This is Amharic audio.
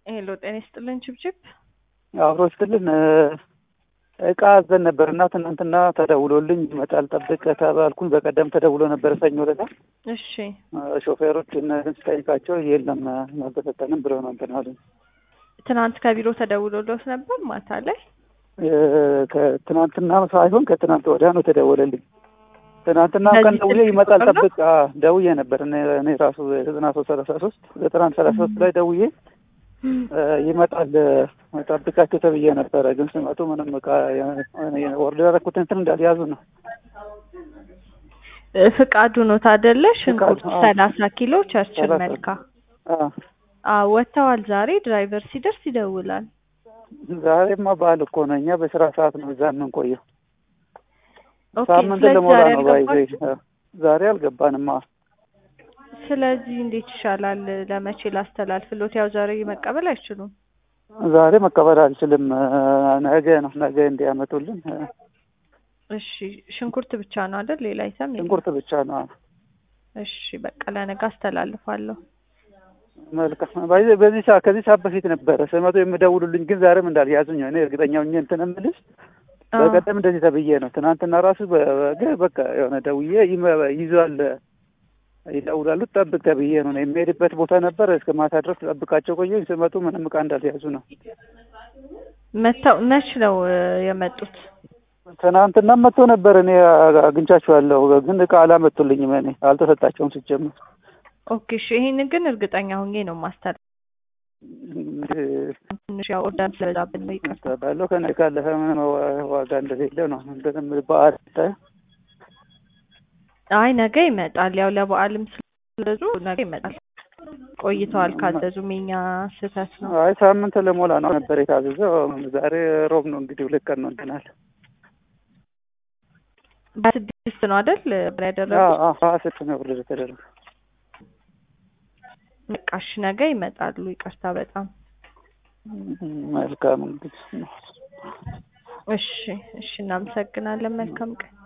ሄሎ ጤና ይስጥልን ችብችብ አብሮ ስትልን እቃ አዘን ነበር እና ትናንትና ተደውሎልኝ ይመጣል ጠብቅ ተባልኩኝ። በቀደም ተደውሎ ነበር ሰኞ ዕለት። እሺ ሾፌሮች እነዚህን ስጠይቃቸው የለም አልተሰጠንም ብለው ነው እንትን አሉኝ። ትናንት ከቢሮ ተደውሎሎት ነበር ማታ ላይ ከትናንትና ሳይሆን ከትናንት ወዲያ ነው ተደወለልኝ። ትናንትና ቀን በዚህ ደውዬ ስልክ ይመጣል ቁጥር ነው? ጠብቅ አ፣ ደውዬ ነበር እኔ እኔ ራሱ ዘጠና ሶስት ሰላሳ ሶስት ዘጠና አንድ ሰላሳ ሶስት ላይ ደውዬ እ፣ ይመጣል እ፣ ጠብቃቸው ተብዬ ነበረ። ግን ስመጡ ምንም እቃ ወርዶ ያደረኩት እንትን እንዳልያዙ ነው። እ፣ ፍቃዱ ኖት አይደለ? ሽንኩርት አዎ። ሰላሳ ኪሎ ቸርችል ሰላሳ መልካ አ፣ አዎ ወጥተዋል። ዛሬ ድራይቨር ሲደርስ ይደውላል። ዛሬማ በዓል እኮ ነው። እኛ በስራ ሰዓት ነው እዛ የምንቆየው። ኦኬ ሳምንት ስለዚህ ለሞላ ዛሬ ነው ባይዘ አልገባችም? ዛሬ አልገባንማ። ስለዚህ እንዴት ይሻላል? ለመቼ ላስተላልፍሎት? ያው ዛሬ መቀበል አይችሉም። ዛሬ መቀበል አልችልም። እ፣ ነገ ነው ነገ እንዲያመጡልን እ፣ እሺ ሽንኩርት ብቻ ነው አይደል? ሌላ አይተም የለም? ሽንኩርት ብቻ ነው። እሺ በቃ ለነገ አስተላልፋለሁ። መልካም ባይዘ በዚህ ሰዓት ከዚህ ሰዓት በፊት ነበረ ስመጡ የምደውሉልኝ፣ ግን ዛሬም እንዳልያዙኝ እኔ እርግጠኛ ሆኜ እንትን የምልሽ አዎ። በቀደም እንደዚህ ተብዬ ነው። ትናንትና ራሱ በ- በ- በቃ የሆነ ደውዬ ይመ- ይዟል ይደውላሉ ጠብቅ ተብዬ ነው። የሚሄድበት ቦታ ነበር እስከ ማታ ድረስ ጠብቃቸው ቆየኝ። ስመጡ ምንም እቃ እንዳልያዙ ነው። መተው መች ነው እ፣ የመጡት? ትናንትና መጥቶ ነበር። እኔ አግኝቻቸዋለሁ፣ ግን እቃ አላመጡልኝም። እኔ አልተሰጣቸውም ሲጀምር ኦኬ እሺ ይሄንን ግን እርግጠኛ ሆኜ ነው ማስተላለፍ። ትንሽ ያው ኦርደር ስለበዛብን ነው ይቅርታ። ባለው ከነ ካለፈ ምን ዋ- ዋጋ እንደሌለ ነው እንደም በዓል ስታይ አይ ነገ ይመጣል። ያው ለበዓልም ስለዙ ነገ ይመጣል። ቆይተዋል ካዘዙም የኛ ስህተት ነው። አይ ሳምንት ለሞላ ነው ነበር የታዘዘው። ዛሬ ሮብ ነው እንግዲህ ሁለት ቀን ነው እንትናል በስድስት ነው አይደል ብር ያደረጉት? ስት ነው ብር ተደረገ። በቃ እሺ ነገ ይመጣሉ። ይቅርታ በጣም መልካም እንግዲህ እሺ እሺ እናመሰግናለን። መልካም ቀን